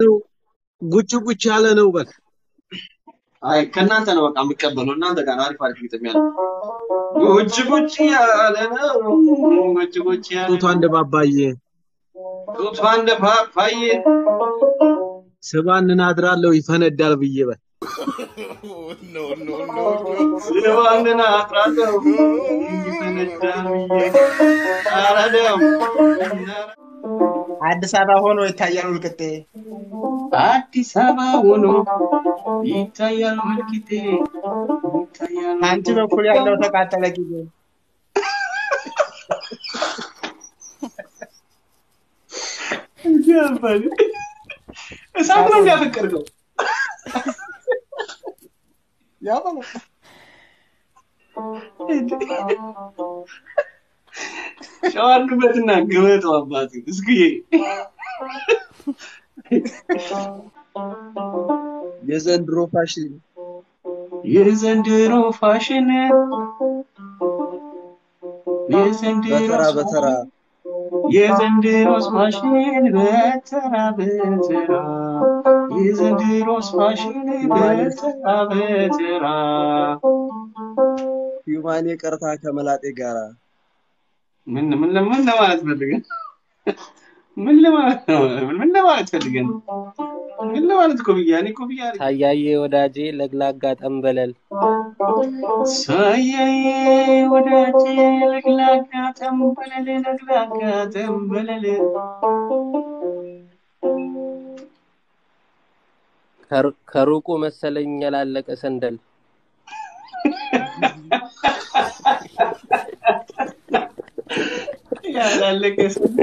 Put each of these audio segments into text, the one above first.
ጉጭ ጉጭ ያለ ነው በል። አይ ከእናንተ ነው በቃ የምቀበለው። እናንተ ጋር ነው አሪፍ አሪፍ ግጥም ያለው። ጉጭ ጉጭ ያለ ነው። ጉጭ ጉጭ ያለ ጡቷ እንደ ባባዬ ጡቷ እንደ ፓፓዬ ስባንን አድራለሁ ይፈነዳል ብዬ በል። ስባንን አጥራለሁ ይፈነዳል ብዬ ኧረ ደም አዲስ አበባ ሆኖ ይታያል ውልቅጤ አዲስ አበባ ሆኖ ይታያል ወልቂጤ ይታያል አንቺ በኩል ያለው ተቃጠለ ጊዜ ያባል እሳት ነው የሚያፈቅርከው ያበለ ሸዋርክበትና ግበጠው አባት እስክዬ የዘንድሮ ፋሽን የዘንድሮ ፋሽን የዘንድሮ በተራ በተራ የዘንድሮስ ፋሽን በተራ በተራ የዘንድሮስ ፋሽን በተራ በተራ ሂውማኔ ቀርታ ከመላጤ ጋራ ምን ምን ምን ለማለት ፈልገን ምን ለማለት ነው? ምን ለማለት ፈልገን ምን ለማለት እኮ ብያ እኔ እኮ ብያ ታያዬ ወዳጄ ለግላጋ ጠንበለል ሳያዬ ወዳጄ ለግላጋ ጠንበለል ለግላጋ ጠንበለል ከሩ- ከሩቁ መሰለኝ ያላለቀ ሰንደል ያላለቀ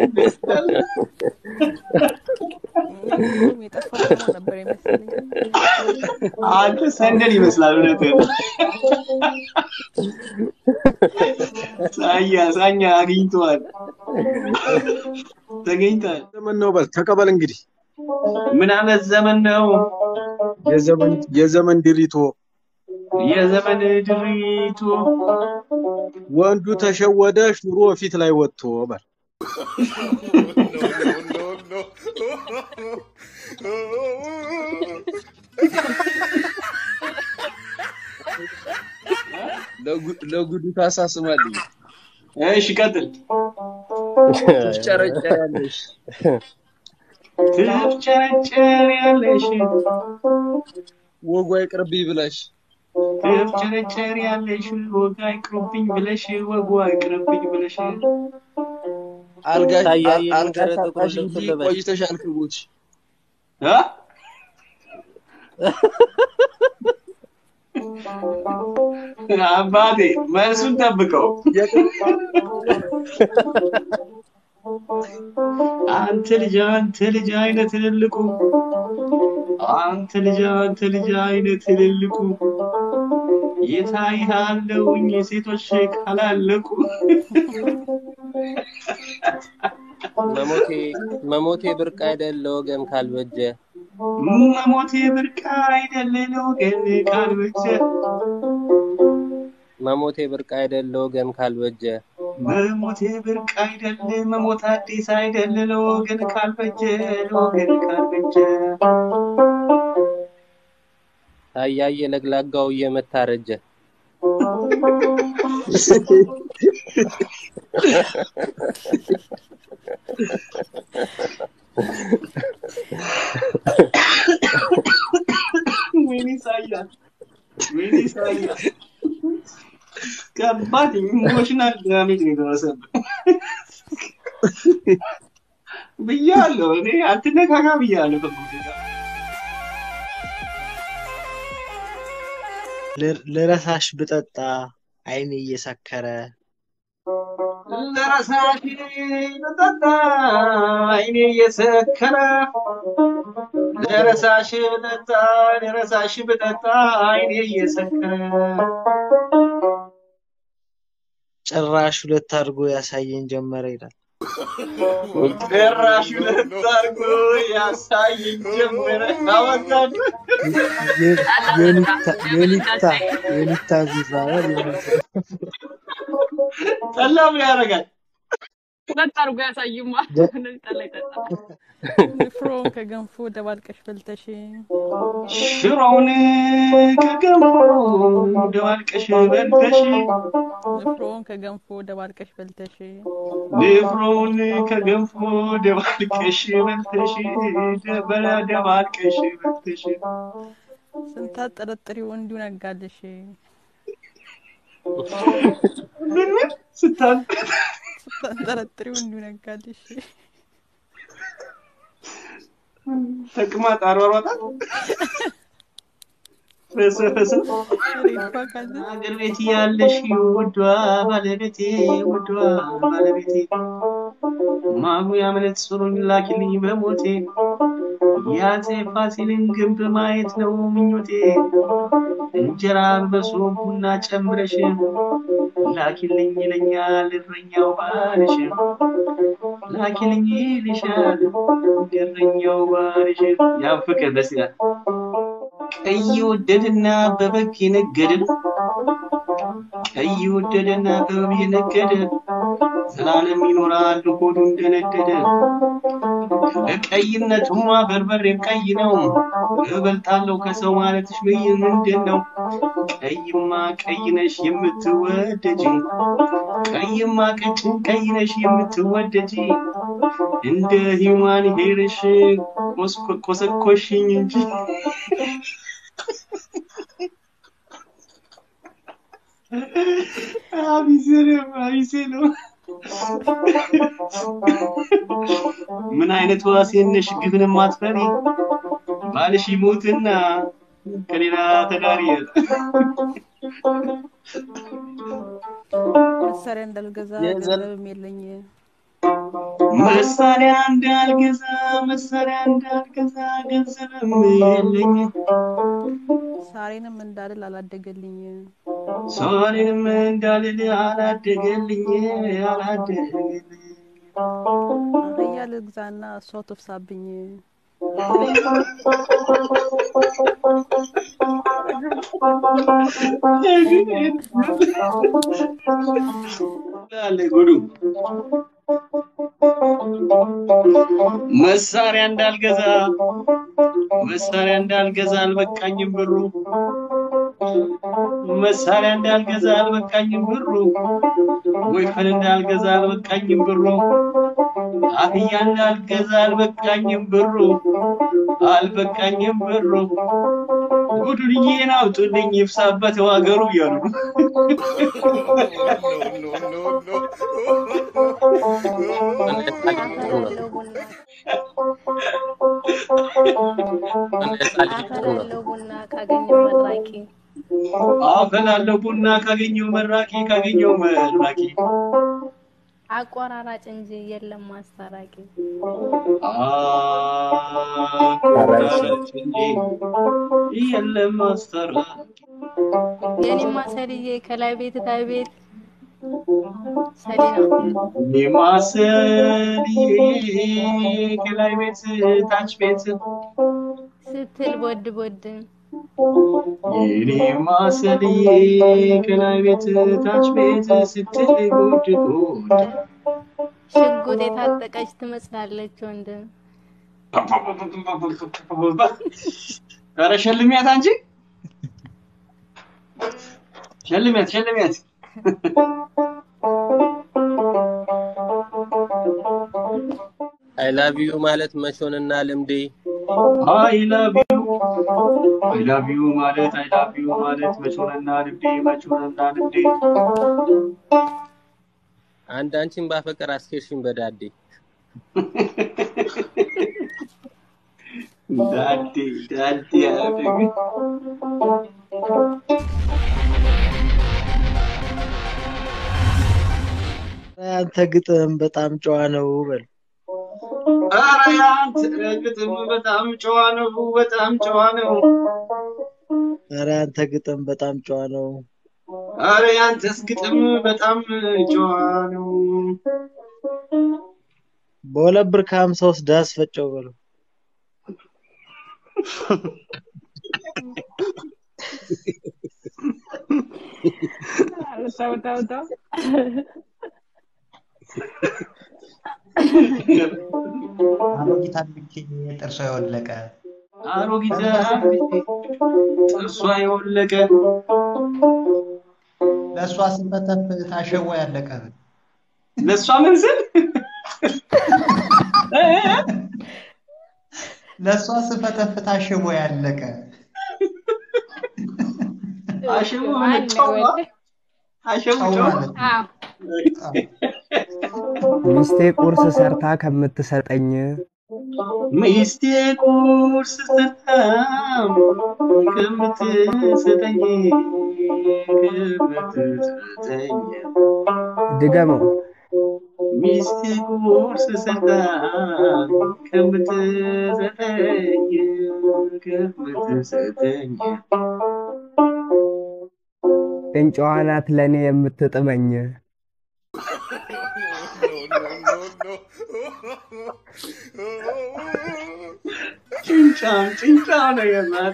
ሁሉም የጠፋ ደግሞ ነበር የመሰለኝ። አንተ ሰንደል ይመስላል እውነትህን ሳያ ሳኛ አግኝተዋል ተገኝተዋል ዘመን ነው በል ተቀበል እንግዲህ ምን አመት ዘመን ነው የዘመን የዘመን ድሪቶ የዘመን ድሪቱ ወንዱ ተሸወደ ሽሮ ፊት ላይ ወጥቶ በል ለጉ- ለጉዱ ታሳስማልኝ እሺ ቀጥል ትፍጨረጨሪያለሽ ትፍጨረጨር ያለሽ ወጉ አይቅርብኝ ብለሽ ትፍጨረጨር ያለሽ ወግ አይቅርብኝ ብለሽ ወጉ አይቅርብኝ ብለሽ አልጋ ታያዬ አልጋ መንገረ ጥቁር ሳጣሽ ልብስ እንጂ ልበሽ ቆይተሻል ክቡት እ? አባቴ መልሱን ጠብቀው አንተ ልጅ አንተ ልጅ አይነ ትልልቁ አንተ ልጅ አንተ ልጅ አይነ ትልልቁ የታይሃለውኝ ሴቶች ካላለቁ መሞቴ መሞቴ ብርቅ አይደል ለወገን ካልበጀ መሞቴ ብርቅ አይደል ለወገን ካልበጀ መሞቴ ብርቅ አይደል ለወገን ካልበጀ መሞቴ ብርቅ አይደል መሞት አዲስ አይደል ለወገን ካልበጀ ለወገን ካልበጀ ታያዬ ለግላጋው እየመታረጀ ወይኔ ኢሳያስ ወይኔ ኢሳያስ ከባድ ኢሞሽናል ዳሜጅ ነው የደረሰብህ ብያለሁ እኔ አትነካካ ብያለሁ ከብሩክ ጋር ል- ልረሳሽ ብጠጣ አይኔ እየሰከረ ለረሳሽ ብጠጣ አይኔ እየሰከረ ለረሳሽ ብጠጣ ለረሳሽ ብጠጣ አይኔ እየሰከረ ጭራሽ ሁለት አድርጎ ያሳየኝ ጀመረ ይላል። ጭራሽ ሁለት አድርጎ ያሳየኝ ጀመረ አወጣኝ የ- የኒታ የኒታ የኒታ ጉራ ነው የኒታ ጠላ ምን ያደርጋል ሁለት አድርጎ ያሳይማ። ደ- እንደዚህ ጠላ ይጠጣል። ንፍሮን ከገንፎ ደባልቀሽ በልተሽ ሽሮውን ከገንፎ ደባልቀሽ በልተሽ ንፍሮን ከገንፎ ደባልቀሽ በልተሽ ንፍሮውን ከገንፎ ደባልቀሽ በልተሽ ደበረ ደባልቀሽ በልተሽ ስንታት ጠረጥሪው እንዲሁ ነጋልሽ ምን ምን ስታል ስንታት ጠረጥሪው እንዲሁ ነጋልሽ ተቅማጥ አሯሯጣት ፈሰፈሰ ሬቷ ካለ አገር ቤት ያለሽ ውዷ ባለቤቴ ውዷ ባለቤቴ ማጉ ያመነት ጽሩኝ ላኪልኝ በሞቴ የአፄ ፋሲልን ግንብ ማየት ነው ምኞቴ እንጀራ በሶ ቡና ጨምረሽ ላኪልኝ ይለኛል እረኛው ባልሽ ላኪልኝ ይልሻል እረኛው ባልሽ ያን ፍቅር ደስ ይላል ቀይ ወደድና በበግ የነገደ ቀይ ወደደና በበግ የነገደ ዘላለም ይኖራል ሆዱ እንደነደደ ቀይነቱማ በርበሬም ቀይ ነው እበልጣለሁ ከሰው ማለትሽ ምን ምንድን ነው ቀይማ ቀይ ነሽ የምትወደጂ ቀይማ ቀጭን ቀይ ነሽ የምትወደጂ እንደ ሂውማን ሄርሽ ኮስኮ- ኮሰኮሽኝ እንጂ አቢሴንም አቢሴንም ምን አይነት ዋሴን ነሽ ግፍን ማትፈሪ ባልሽ ይሞትና ከሌላ ተዳሪ መሳሪያ እንዳልገዛ የዘር ገንዘብም የለኝ መሳሪያ እንዳልገዛ መሳሪያ እንዳልገዛ ገንዘብም የለኝ ሳሬንም እንዳልል አላደገልኝ ሶሪንም እንዳልል አላደገልኝ አላደገልኝ አህያ ልግዛና እሷ ትፍሳብኝ አለ ጉዱ መሳሪያ እንዳልገዛ መሳሪያ እንዳልገዛ አልበቃኝም ብሩ መሳሪያ እንዳልገዛ አልበቃኝም ብሩ ወይፈን እንዳልገዛ አልበቃኝም ብሩ አህያ እንዳልገዛ አልበቃኝም ብሩ አልበቃኝም ብሩ ጉዱንዬን አውጡልኝ ይፍሳበት ዋገሩ እያሉ ነው። እንደጻልቅ ጥሩ ነው። እንደጻልቅ ጥሩ ነው። አፈላለው ቡና ካገኘው መራቂ አፈላለሁ ቡና ካገኘው መራቂ ካገኘው መራቂ አቆራራጭ እንጂ የለም ማስታራቂ። አቆራጭ እንጂ የለም አስታራቂ የኔማ ሰልዬ ከላይ ቤት ታይ ቤት ሰሊ ነው የማሰልዬ ከላይ ቤት ታች ቤት ስትል ቦድ ቦድ የኔ ማሰልዬ ከላይ ቤት ታች ቤት ስትል ጉድ ጉድ ሽጉጥ የታጠቀች ትመስላለች ወንድ ኧረ ሸልሚያት አንቺ ሸልሚያት ሸልሚያት አይ ላቭ ዩ ማለት መሾንና ልምዴ አይ ላቭ ዩ አይ ላቭ ዩ ማለት አይ ላቭ ዩ ማለት መቾንና ልብዴ መቾንና ልብዴ አንድ አንቺን ባፈቅር አስኬርሽኝ በዳዴ ዳዴ ዳዴ ያደግ አንተ ግጥም በጣም ጨዋ ነው በል። ኧረ ያንተ ግጥም በጣም ጨዋ ነው በጣም ጨዋ ነው ኧረ አንተ ግጥም በጣም ጨዋ ነው። ኧረ ያንተስ ግጥም በጣም ጨዋ ነው በሁለት ብር ከሀምሳ ውስጥ ዳስ ፈጨው በለው። ተው ተው ተው አሮጊት አግብቼ ጥርሷ የወለቀ አሮጊት ጥርሷ የወለቀ ለእሷ ስንፈተፍ ታሸዋ ያለቀ ለእሷ ምን ስል ለእሷ ስፈተፍ ታሸዋ ያለቀ አሸቦ ማን ነው ጨዋ ወደ አሸቦ ጨው ጨዋ ማለት ነው። አዎ አዎ። ሚስቴ ቁርስ ሰርታ ከምትሰጠኝ ሚስቴ ቁርስ ሰርታ ከምትሰጠኝ ከምትሰጠኝ ድገመው። ሚስቴ ቁርስ ሰርታ ከምትሰጠኝ ከምትሰጠኝ ጭንጫዋ ናት ለእኔ የምትጥመኝ። ጭንጫም ጭንጫም ነው የማት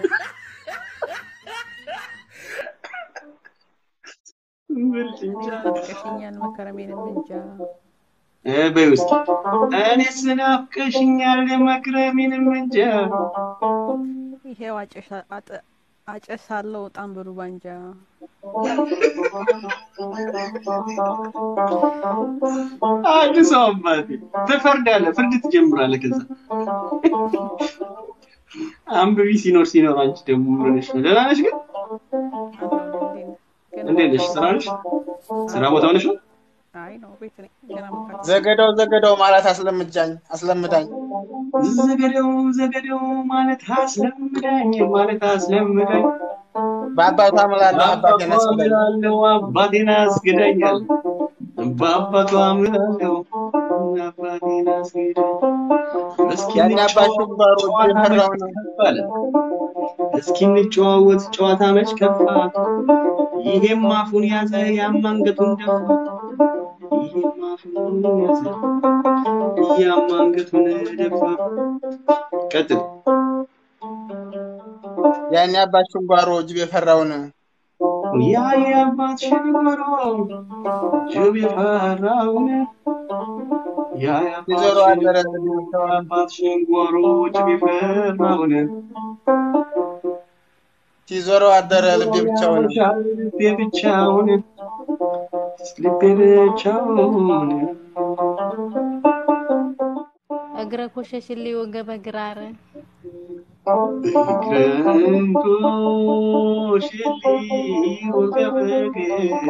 ምን ጭንጫ ናፍቀሽኛል መከረሜንም እንጃ እ በይ ውስጥ እኔስ ናፍቀሽኛል መክረሜንም እንጃ ይሄው አጨሻ- አጠ- አጨሳለሁ በጣም ብሩ ባንጃ አንድ ሰው አባቴ ትፈርዳለህ፣ ፍርድ ትጀምራለህ። ከዛ አንብቢ ሲኖር ሲኖር አንቺ ደግሞ ምን ሆነሽ ነው? ደህና ነሽ ግን? እንዴት ነሽ? ስራ ነሽ? ስራ ቦታ ሆነሽ ነው? አይ ነው ቤት ነኝ ገና መካከል ዘገደው ዘገደው ማለት አስለምጃኝ አስለምዳኝ ዘገደው ዘገደው ማለት አስለምዳኝ ማለት አስለምዳኝ በአባቷ እምላለሁ አባቴን በአባቷ አስገዳኝ እምላለሁ አባቴን አስገዳኛል በአባቷ እምላለሁ አባቴን አስገዳኝ እስኪ ያን አባሽን ባሮ ጨዋታ መች የፈራውን ከፍ አለ እስኪ እንጨዋወት ጨዋታ መች ከፋ ይሄም አፉን ያዘ ያም አንገቱን ደፋ ይሄም አፉን ያዘ ያም አንገቱን ደፋ ቀጥል ያን አባሽን ጓሮ ጅብ የፈራውን ያ የአባት ሽንጓሮ ጅብ የፈራውን ያ የዞሮ አደረ የአባት ሽንጓሮ ጅብ የፈራውን ሲዞረው አደረ ልቤ ብቻውን ልቤ ብቻውን ልቤ ብቻውን እግረ ኮሸሽሊ ወገበ ግራር ግረንቶሽሊ ወገበ ግራ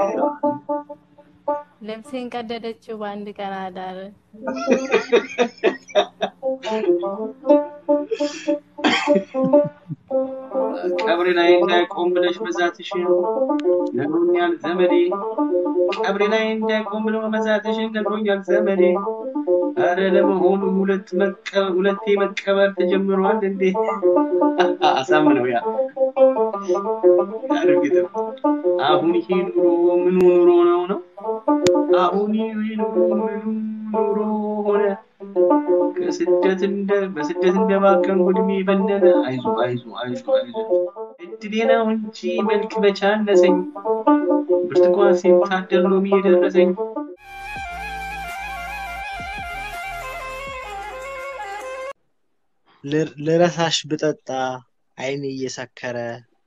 ልብሴን ቀደደችው በአንድ ቀን አዳር ቀብሬ ላይ እንዳይቆም ብለሽ መዛትሽ ነግሮኛል ዘመዴ። ቀብሬ ላይ እንዳይቆም ብሎ መዛትሽን ነግሮኛል ዘመዴ። አረ ለመሆኑ ሁለት መቀ- ሁለቴ መቀበር ተጀምሯል እንዴ? አሳምነው ያ ያድርግትም። አሁን ይሄ ኑሮ ምኑ ኑሮ ነው ነው? አሁን ይሄ ኑሮ ምኑ ኑሮ ሆነ? ከስደት እንደ በስደት እንደባከን ጉድሜ በነነ። አይዞ አይዞ አይዞ አይዞ እድሌ ነው እንጂ መልክ በቻነሰኝ ብርቱካን ሲታደል ሎሚ የደረሰኝ ል- ልረሳሽ ብጠጣ አይኔ እየሰከረ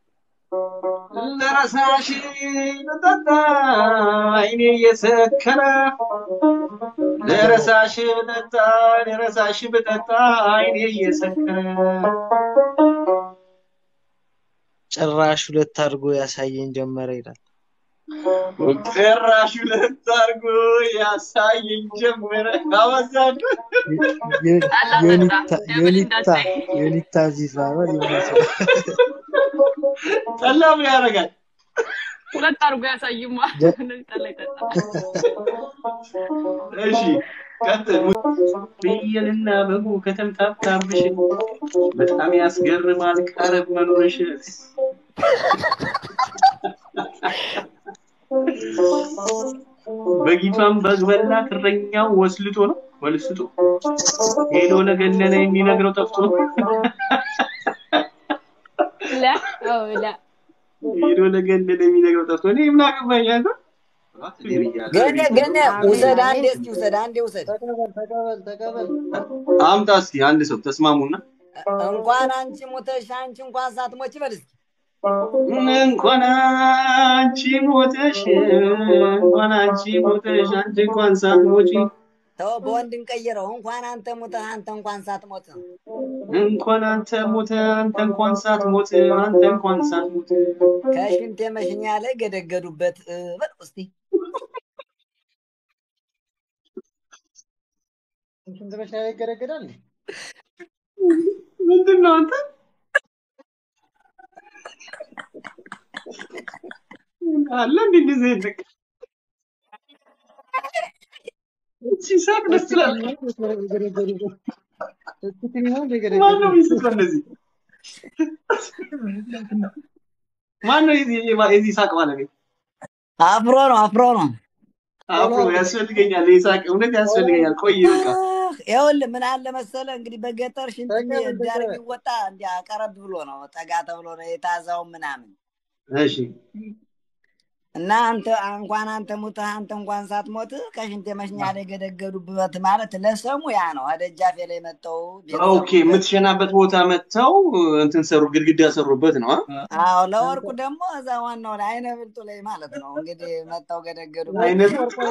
ለረሳሽ ብጠጣ አይኔ እየሰከረ ለረሳሽ ብጠጣ ለረሳሽ ብጠጣ አይኔ እየሰከረ ጭራሽ ሁለት አድርጎ ያሳየኝ ጀመረ ይላል። ጭራሽ ሁለት አድርጎ ያሳየኝ ጀመረ። አበዛዱ ዮ- ዮኒታ ዮኒታ ዮኒታ ዚዛ ነው ሊመስል ጠላ ምን ያደርጋል? ሁለት አድርጎ ያሳይማ። ጀ- እንደዚህ ጠላ ይጠጣል። እሺ ቀጥል። ፍየልና በጉ ከተምታታብሽ በጣም ያስገርማል ቀረብ መኖርሽ። በጊቷን በግ በላት እረኛው ወስልቶ ነው ወልስቶ ሄዶ ለገነነ የሚነግረው ጠፍቶ ላ አዎ ላ ሄዶ ለገነነ የሚነግረው ጠፍቶ እኔ ምን አገባኝ አንተ ገኔ ገኔ ውሰድ፣ አንዴ እስኪ ውሰድ፣ አንዴ ውሰድ። ተቀበል ተቀበል ተቀበል። አምጣ እስኪ አንድ ሰው ተስማሙና እንኳን አንቺ ሞተሽ አንቺ እንኳን ሳትሞች በል እስኪ እንኳን አንቺ ሞተሽ እንኳን አንቺ ሞተሽ አንቺ እንኳን ሳትሞቺ ተው፣ በወንድ እንቀይረው። እንኳን አንተ ሞተህ አንተ እንኳን ሳትሞት እንኳን አንተ ሞተ አንተ እንኳን ሳትሞት አንተ እንኳን ሳትሞት ከሽንት የመሽኛ ላይ ገደገዱበት እ፣ በል እስቲ ሽንት መሽኛ ላይ ይገረገዳል። ምንድን ነው አንተ አለ እንዴ እንደዚህ አይነት ነገር? ሲሳቅ ደስ ይላል። ማነው የሚስቀው እንደዚህ? ማነው የዚህ የዚህ ሳቅ ባለቤት? አፍሮ ነው አፍሮ ነው። አፍሮ ያስፈልገኛል። ይህ ሳቅ እውነት ያስፈልገኛል። ቆይ በቃ ይኸውልህ ምን አለ መሰለህ እንግዲህ በገጠር ሽንት ዳር የሚወጣ እንዲያ ቀረብ ብሎ ነው ጠጋ ተብሎ ነው የታዛው ምናምን እሺ እና አንተ እንኳን አንተ ሙተህ አንተ እንኳን ሳትሞት ከሽንት የመሽኛ ላይ ገደገዱበት ማለት ለሰሙ ያ ነው። ደጃፌ ላይ መጠው ኦኬ፣ የምትሸናበት ቦታ መጥተው እንትን ሰሩ፣ ግድግዳ ሰሩበት ነው። አ? አዎ ለወርቁ ደግሞ እዛ ዋናው ላይ አይነ ብልጡ ላይ ማለት ነው እንግዲህ መጠው ገደገዱበት። አይነ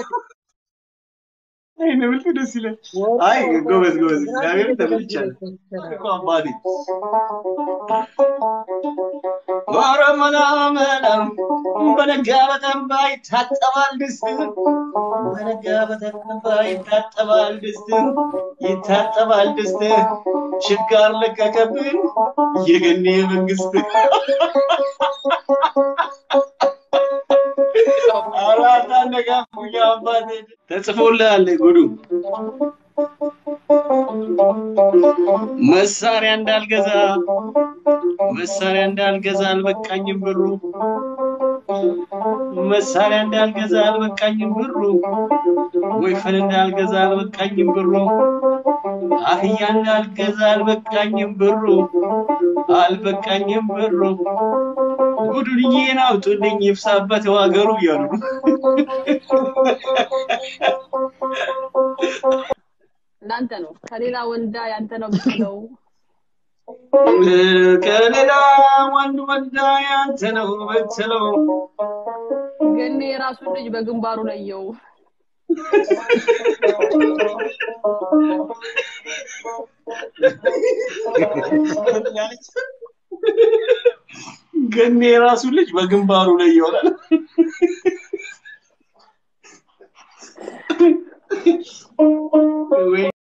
አይነ ብልጡ ደስ ይላል። አይ ጎበዝ ጎበዝ፣ እግዚአብሔር ተመልቻለሁ እኮ አባቴ። ኧረ መላ መላ በነጋ በጠባ ይታጠባል ድስት፣ በነጋ በጠባ ይታጠባል ድስት፣ ይታጠባል ድስት። ችጋር ለቀቀብን የገኔ መንግስት። አራት አነጋፉኛ አባቴ ተጽፎልሃል ጉዱ መሳሪያ እንዳልገዛ መሳሪያ እንዳልገዛ አልበቃኝም ብሩ መሳሪያ እንዳልገዛ አልበቃኝም ብሩ ወይፈን እንዳልገዛ አልበቃኝም ብሩ አህያ እንዳልገዛ አልበቃኝም ብሩ አልበቃኝም ብሩ ጉዱንዬን አውጡልኝ ይፍሳበት ዋገሩ እያሉ እንዳንተ ነው። ከሌላ ወልዳ ያንተ ነው ብትለው ከሌላ ወንድ ወልዳ ያንተ ነው ብትለው ግን የራሱን ልጅ በግንባሩ ለየው። ገኔ የራሱን ልጅ በግንባሩ ላይ ይሆናል። ወይ